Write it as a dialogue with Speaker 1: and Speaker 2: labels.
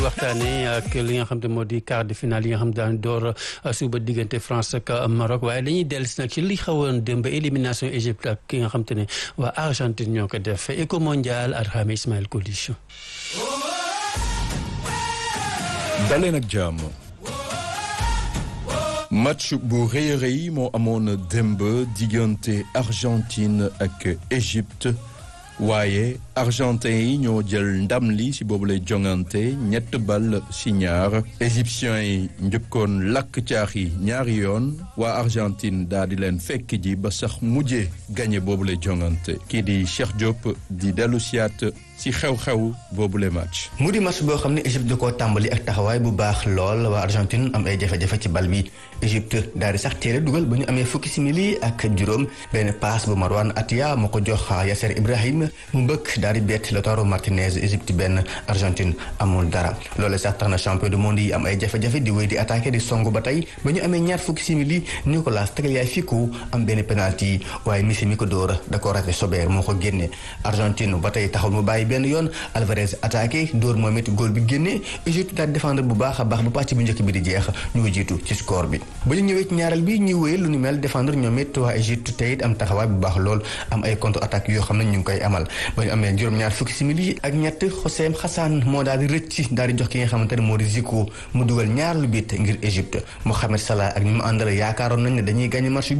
Speaker 1: waxtaanee ak li nga xam te moo di quart de finale yi nga xam daan door suba diggante France ak Maroc waaye dañuy dellusi nag ci li xawoon démb élimination Égypte ak ki nga xam te ne waa Argentine ñoo ko def éco mondial Arham Ismaël Colis
Speaker 2: daleen ak jàmm match bu rëy a rëy moo amoon démb diggante Argentine ak Égypte waaye argentin yi ñoo jël ndam li ci boobu lay jongante ñett bal ci ñaar égyptiens yi njëkkoon lakk caax yi ñaari yoon waa Argentine daal di leen fekk ji ba sax mujjee gagné boobu lay jongante kii di Cheikh Diop di dellu siyaat ci xew-xew boobule match.
Speaker 3: mu di match boo xam ne Égypte da koo tàmbali ak taxawaay bu baax lool waa Argentine am ay jafe-jafe ci bal bi Égypte daal di sax téere dugal ba ñu amee fukki simili ak juróom benn passe bu Marwan Atia moo ko jox Yasser Ibrahim mu mbëkk daal di bett Lautaro Martinez Égypte benn Argentine amul dara loolu sax tax na champion du monde yi am ay jafe-jafe di wéy di attaqué di song ba tey ba ñu amee ñaar fukki simili Nicolas Tagliafico am benn penalty waaye Messi mi ko dóor da ko raté Sober moo ko génne Argentine ba tey taxul mu bàyyi benn yoon Alvarez attaqué dóor moom it góol bi génnee Égypte daal défendre bu baax a baax bu pàcc bu njëkk bi di jeex ñu jiitu ci score bi ba ñu ñëwee ci ñaareel bi ñuy wéyal lu ni mel défendre ñoom it waa Égypte tey it am taxawaay bu baax lool am ay contre attaque yoo xam ne ñu ngi koy amal ba ñu amee juróom-ñaar fukki simili ak ñett Hossein Hassan moo daal di rëcc daal di jox ki nga xamante ne moo di Zico mu dugal ñaar lu bit ngir Égypte Mohamed Salah ak ñi mu àndal yaakaaroon nañ ne dañuy gagné match